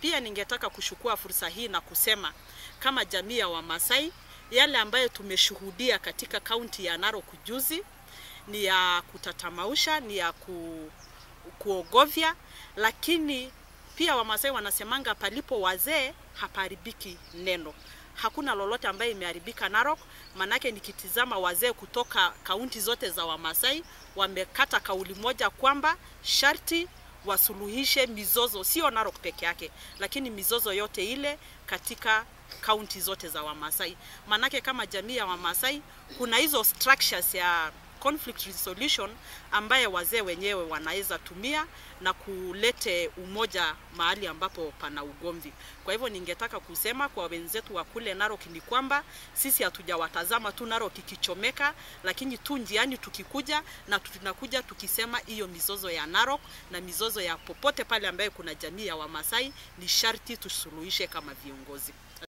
Pia ningetaka kuchukua fursa hii na kusema kama jamii ya Wamasai, yale ambayo tumeshuhudia katika kaunti ya Narok juzi ni ya kutatamausha, ni ya ku, kuogovya, lakini pia Wamasai wanasemanga palipo wazee hapaharibiki neno. Hakuna lolote ambayo imeharibika Narok, manake nikitizama wazee kutoka kaunti zote za Wamasai wamekata kauli moja kwamba sharti wasuluhishe mizozo, sio Narok peke yake, lakini mizozo yote ile katika kaunti zote za Wamasai. Manake kama jamii ya Wamasai kuna hizo structures ya conflict resolution ambaye wazee wenyewe wanaweza tumia na kulete umoja mahali ambapo pana ugomvi. Kwa hivyo ningetaka kusema kwa wenzetu wa kule Narok ni kwamba sisi hatujawatazama tu Narok ikichomeka, lakini tu njiani tukikuja na tunakuja tukisema hiyo mizozo ya Narok na mizozo ya popote pale ambaye kuna jamii ya Wamasai ni sharti tusuluhishe kama viongozi.